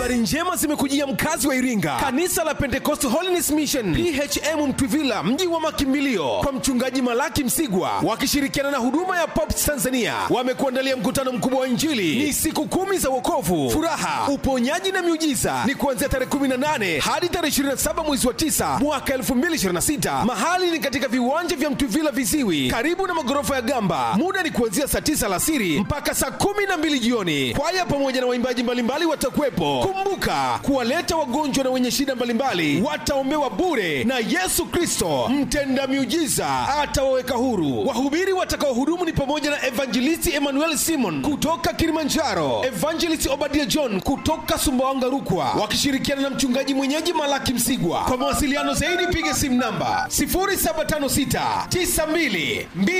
habari njema zimekujia mkazi wa iringa kanisa la pentecost holiness mission phm mtwivila mji wa makimbilio kwa mchungaji malaki msigwa wakishirikiana na huduma ya pops tanzania wamekuandalia mkutano mkubwa wa injili ni siku kumi za wokovu furaha uponyaji na miujiza ni kuanzia tarehe 18 hadi tarehe 27 mwezi wa 9 mwaka 2026 mahali ni katika viwanja vya mtwivila viziwi karibu na magorofa ya gamba muda ni kuanzia saa 9 alasiri mpaka saa 12 jioni kwaya pamoja na waimbaji mbalimbali watakuwepo kumbuka kuwaleta wagonjwa na wenye shida mbalimbali wataombewa bure na yesu kristo mtenda miujiza atawaweka huru wahubiri watakaohudumu ni pamoja na evangelisti emmanuel simon kutoka kilimanjaro evangelist obadia john kutoka sumbawanga rukwa wakishirikiana na mchungaji mwenyeji malaki msigwa kwa mawasiliano zaidi piga simu namba 0756 92